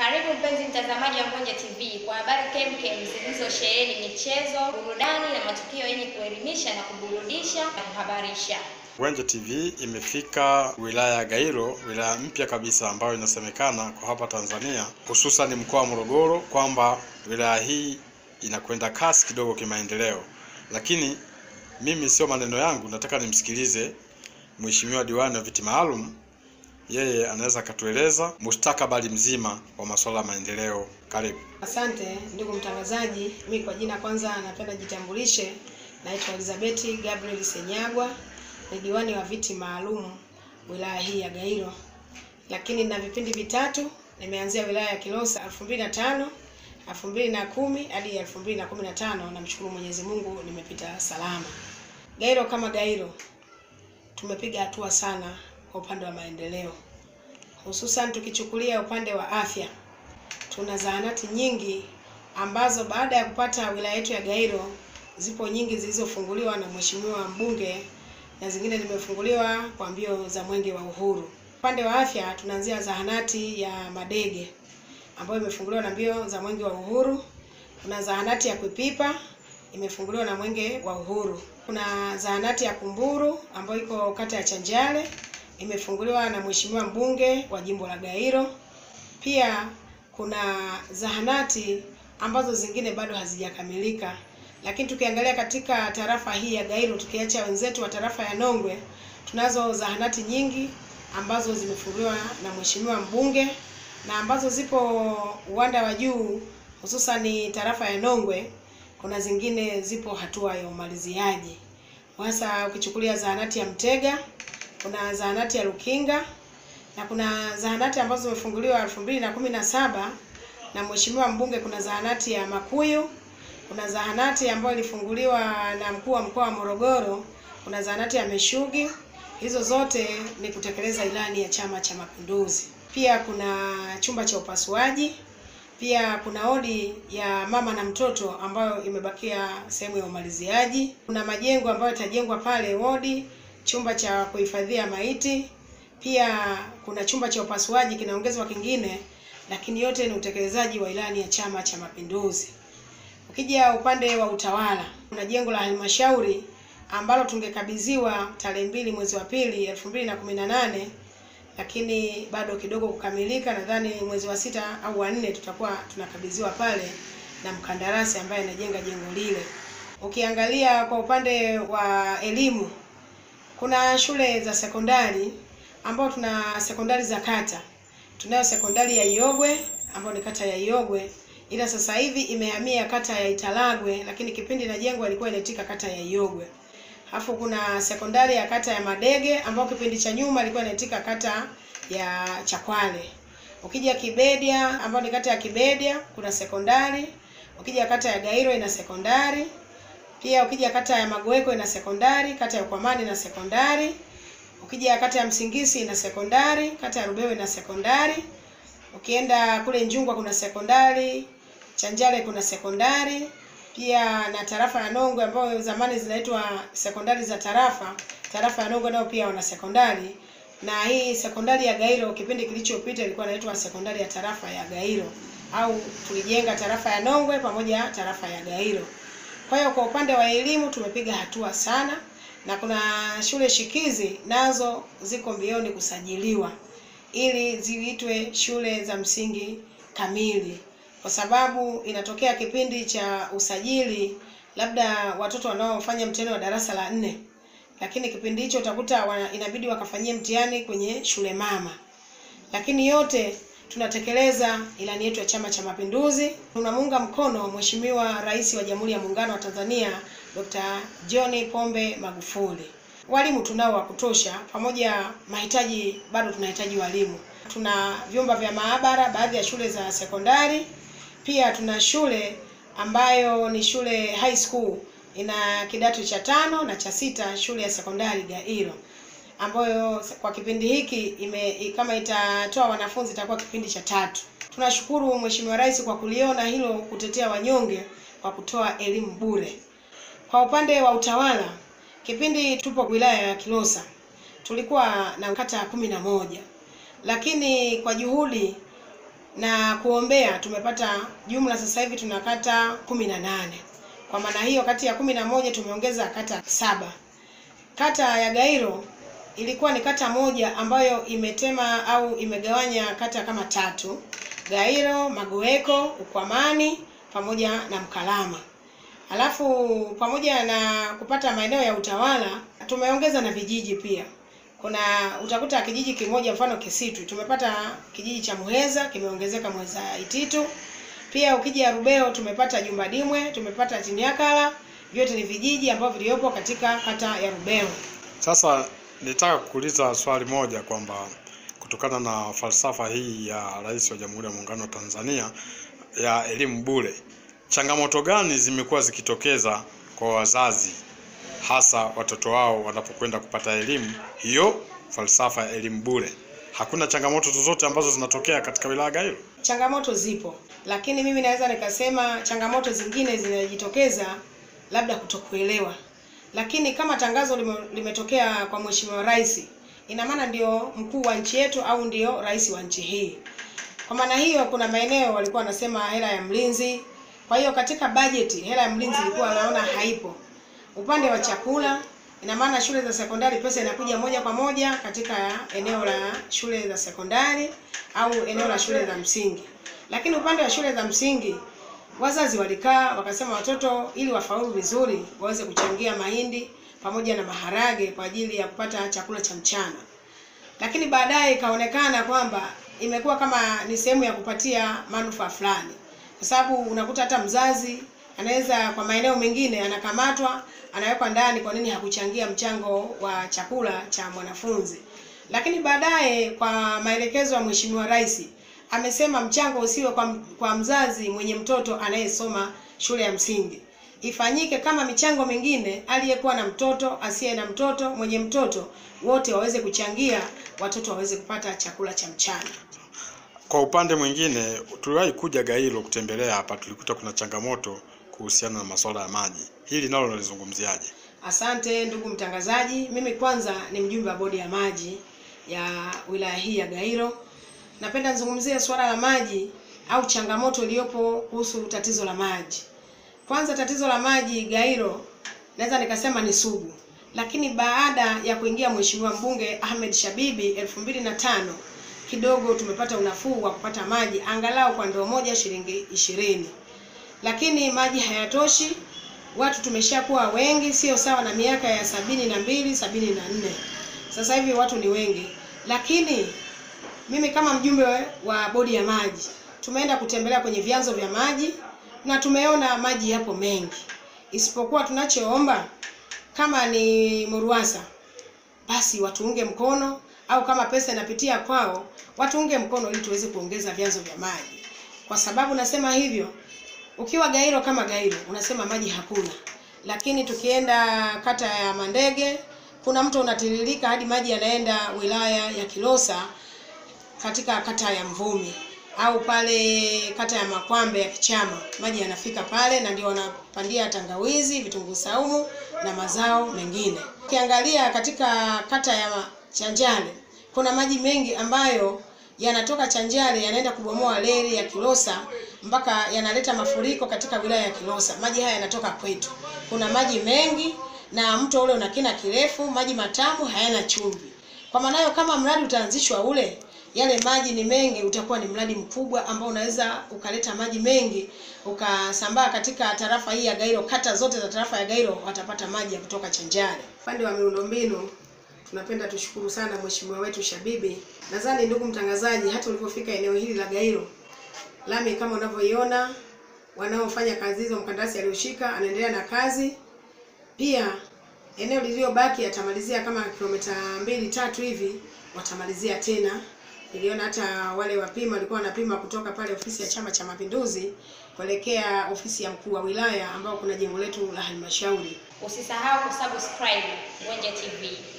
Karibu mpenzi mtazamaji wa Mbonye TV kwa habari kemkem zilizosheheni michezo, burudani na matukio yenye kuelimisha na kuburudisha na kuhabarisha. Mbwenje TV imefika wilaya ya Gairo, wilaya mpya kabisa ambayo inasemekana kwa hapa Tanzania, hususan mkoa wa Morogoro, kwamba wilaya hii inakwenda kasi kidogo kimaendeleo. Lakini mimi sio maneno yangu, nataka nimsikilize Mheshimiwa diwani wa viti maalum, yeye anaweza akatueleza mustakabali mzima wa masuala ya maendeleo. Karibu. Asante ndugu mtangazaji, mi kwa jina kwanza napenda jitambulishe. Naitwa Elizabeth Gabriel Senyagwa, ni diwani wa viti maalum wilaya hii ya Gairo, lakini na vipindi vitatu. Nimeanzia wilaya ya Kilosa 2005 2010 hadi 2015. Namshukuru Mwenyezi Mungu nimepita salama. Gairo kama Gairo tumepiga hatua sana kwa upande wa maendeleo, hususan tukichukulia upande wa afya tuna zahanati nyingi ambazo baada ya kupata wilaya yetu ya Gairo zipo nyingi zilizofunguliwa na mheshimiwa mbunge na zingine zimefunguliwa kwa mbio za mwenge wa uhuru. Upande wa afya tunaanzia zahanati ya Madege ambayo imefunguliwa na mbio za mwenge wa uhuru. Kuna zahanati ya Kwipipa imefunguliwa na mwenge wa uhuru. Kuna zahanati ya Kumburu ambayo iko kata ya Chanjale imefunguliwa na mheshimiwa mbunge wa jimbo la Gairo. Pia kuna zahanati ambazo zingine bado hazijakamilika, lakini tukiangalia katika tarafa hii ya Gairo, tukiacha wenzetu wa tarafa ya Nongwe, tunazo zahanati nyingi ambazo zimefunguliwa na mheshimiwa mbunge na ambazo zipo uwanda wa juu, hususani tarafa ya Nongwe. Kuna zingine zipo hatua ya umaliziaji, hasa ukichukulia zahanati ya Mtega, kuna zahanati ya Lukinga na kuna zahanati ambazo zimefunguliwa elfu mbili na kumi na saba na mheshimiwa mbunge. Kuna zahanati ya Makuyu, kuna zahanati ambayo ilifunguliwa na mkuu wa mkoa wa Morogoro, kuna zahanati ya Meshugi. Hizo zote ni kutekeleza ilani ya Chama cha Mapinduzi. Pia kuna chumba cha upasuaji, pia kuna odi ya mama na mtoto ambayo imebakia sehemu ya umaliziaji. Kuna majengo ambayo yatajengwa pale wodi, chumba cha kuhifadhia maiti pia kuna chumba cha upasuaji kinaongezwa kingine, lakini yote ni utekelezaji wa ilani ya Chama cha Mapinduzi. Ukija upande wa utawala, kuna jengo la halmashauri ambalo tungekabidhiwa tarehe mbili mwezi wa pili elfu mbili na kumi na nane lakini bado kidogo kukamilika. Nadhani mwezi wa sita au wa nne tutakuwa tunakabidhiwa pale na mkandarasi ambaye anajenga jengo lile. Ukiangalia kwa upande wa elimu, kuna shule za sekondari ambao tuna sekondari za kata. Tunayo sekondari ya Iogwe ambayo ni kata ya Iogwe, ila sasa hivi imehamia kata ya Italagwe, lakini kipindi inajengwa ilikuwa inaitika kata ya Iogwe. Alafu kuna sekondari ya kata ya Madege ambayo kipindi cha nyuma ilikuwa inaitika kata ya Chakwale. Ukija Kibedia ambayo ni kata ya Kibedia kuna sekondari. Ukija kata ya Gairo ina sekondari. Pia ukija kata ya Magweko ina sekondari, kata ya Ukwamani ina sekondari. Ukija kata ya Msingisi ina sekondari, kata ya Rubewe ina sekondari. Ukienda kule Njungwa kuna sekondari, Chanjale kuna sekondari, pia na tarafa ya Nongwe ambayo zamani zinaitwa sekondari za tarafa. Tarafa ya Nongwe nao pia wana sekondari, na hii sekondari ya Gairo kipindi kilichopita ilikuwa inaitwa sekondari ya tarafa ya Gairo, au tulijenga tarafa ya Nongwe pamoja tarafa ya Gairo. Kwa hiyo kwa upande wa elimu tumepiga hatua sana na kuna shule shikizi nazo ziko mbioni kusajiliwa ili ziitwe shule za msingi kamili, kwa sababu inatokea kipindi cha usajili, labda watoto wanaofanya mtihani wa darasa la nne, lakini kipindi hicho utakuta wana, inabidi wakafanyie mtihani kwenye shule mama. Lakini yote tunatekeleza ilani yetu ya Chama cha Mapinduzi. Tunamuunga mkono Mheshimiwa Rais wa Jamhuri ya Muungano wa Tanzania Dr. John Pombe Magufuli. Walimu tunao wa kutosha, pamoja mahitaji bado tunahitaji walimu. Tuna vyumba vya maabara baadhi ya shule za sekondari, pia tuna shule ambayo ni shule high school ina kidato cha tano na cha sita, shule ya sekondari Gairo ambayo kwa kipindi hiki ime, kama itatoa wanafunzi itakuwa kipindi cha tatu. Tunashukuru Mheshimiwa Rais kwa kuliona hilo, kutetea wanyonge kwa kutoa elimu bure. Kwa upande wa utawala, kipindi tupo wilaya ya Kilosa tulikuwa na kata kumi na moja, lakini kwa juhudi na kuombea tumepata jumla sasa hivi tuna kata kumi na nane. Kwa maana hiyo kati ya kumi na moja tumeongeza kata saba. Kata ya Gairo ilikuwa ni kata moja ambayo imetema au imegawanya kata kama tatu: Gairo, Magoeko, Ukwamani pamoja na Mkalama. Alafu pamoja na kupata maeneo ya utawala tumeongeza na vijiji pia. Kuna utakuta kijiji kimoja mfano Kisitu tumepata kijiji cha Muheza kimeongezeka Muheza Ititu. Pia ukija Rubeo tumepata Jumba Dimwe, tumepata Timiakala, vyote ni vijiji ambavyo viliopo katika kata ya Rubeo. Sasa nitaka kuuliza swali moja kwamba kutokana na falsafa hii ya Rais wa Jamhuri ya Muungano wa Tanzania ya elimu bure, changamoto gani zimekuwa zikitokeza kwa wazazi hasa watoto wao wanapokwenda kupata elimu hiyo falsafa ya elimu bure? Hakuna changamoto zozote ambazo zinatokea katika wilaya Gairo? Changamoto zipo, lakini mimi naweza nikasema changamoto zingine zinajitokeza labda kutokuelewa, lakini kama tangazo lime, limetokea kwa Mheshimiwa Rais, ina maana ndio mkuu wa nchi yetu au ndio rais wa nchi hii. Kwa maana hiyo, kuna maeneo walikuwa wanasema hela ya mlinzi. Kwa hiyo katika bajeti hela ya mlinzi ilikuwa naona haipo. Upande wa chakula, ina maana shule za sekondari pesa inakuja moja kwa moja katika eneo la shule za sekondari au eneo la shule za msingi. Lakini upande wa shule za msingi wazazi walikaa wakasema watoto ili wafaulu vizuri waweze kuchangia mahindi pamoja na maharage kwa ajili ya kupata chakula cha mchana. Lakini baadaye ikaonekana kwamba imekuwa kama ni sehemu ya kupatia manufaa fulani, kwa sababu unakuta hata mzazi anaweza kwa maeneo mengine anakamatwa, anawekwa ndani, kwa nini hakuchangia mchango wa chakula cha mwanafunzi. Lakini baadaye kwa maelekezo ya Mheshimiwa Rais amesema mchango usiwe kwa, kwa mzazi mwenye mtoto anayesoma shule ya msingi, ifanyike kama michango mingine, aliyekuwa na mtoto, asiye na mtoto, mwenye mtoto, wote waweze kuchangia, watoto waweze kupata chakula cha mchana. Kwa upande mwingine, tuliwahi kuja Gairo kutembelea hapa, tulikuta kuna changamoto kuhusiana na masuala ya maji. Hili nalo nalizungumziaje? Asante ndugu mtangazaji, mimi kwanza ni mjumbe wa bodi ya maji ya wilaya hii ya Gairo. Napenda nizungumzie suala la maji au changamoto iliyopo kuhusu tatizo la maji. Kwanza tatizo la maji Gairo naweza nikasema ni sugu, lakini baada ya kuingia mheshimiwa mbunge Ahmed Shabibi elfu mbili na tano kidogo tumepata unafuu wa kupata maji angalau kwa ndoo moja shilingi ishirini, lakini maji hayatoshi. Watu tumeshakuwa wengi, sio sawa na miaka ya sabini na mbili sabini na nne Sasa hivi watu ni wengi, lakini mimi kama mjumbe wa bodi ya maji tumeenda kutembelea kwenye vyanzo vya maji na tumeona maji yapo mengi, isipokuwa tunachoomba kama ni MURUWASA basi watuunge mkono, au kama pesa inapitia kwao watuunge mkono ili tuweze kuongeza vyanzo vya maji. Kwa sababu nasema hivyo, ukiwa Gairo kama Gairo unasema maji hakuna, lakini tukienda kata ya Mandege kuna mto unatiririka hadi maji yanaenda wilaya ya Kilosa katika kata ya Mvumi au pale kata ya Makwambe ya Kichama, maji yanafika pale na ndio wanapandia tangawizi, vitunguu saumu na mazao mengine. Ukiangalia katika kata ya Chanjale kuna maji mengi ambayo yanatoka Chanjale yanaenda kubomoa reli ya Kilosa mpaka yanaleta mafuriko katika wilaya ya Kilosa. Maji haya yanatoka kwetu. Kuna maji mengi na mto ule una kina kirefu, maji matamu, hayana chumvi. Kwa maana hiyo, kama mradi utaanzishwa ule, yale maji ni mengi, utakuwa ni mradi mkubwa ambao unaweza ukaleta maji mengi ukasambaa katika tarafa hii ya Gairo. Kata zote za tarafa ya Gairo watapata maji ya kutoka Chanjare. Upande wa miundombinu tunapenda tushukuru sana mheshimiwa wetu Shabibi. Nadhani ndugu mtangazaji, hata ulipofika eneo hili la Gairo, lami kama unavyoiona, wanaofanya kazi hizo, mkandarasi aliyoshika anaendelea na kazi. Pia eneo lililobaki atamalizia kama kilomita mbili tatu hivi, watamalizia tena. Niliona hata wale wapima walikuwa wanapima kutoka pale ofisi ya Chama cha Mapinduzi kuelekea ofisi ya mkuu wa wilaya ambao kuna jengo letu la halmashauri. Usisahau kusubscribe Ngwenje TV.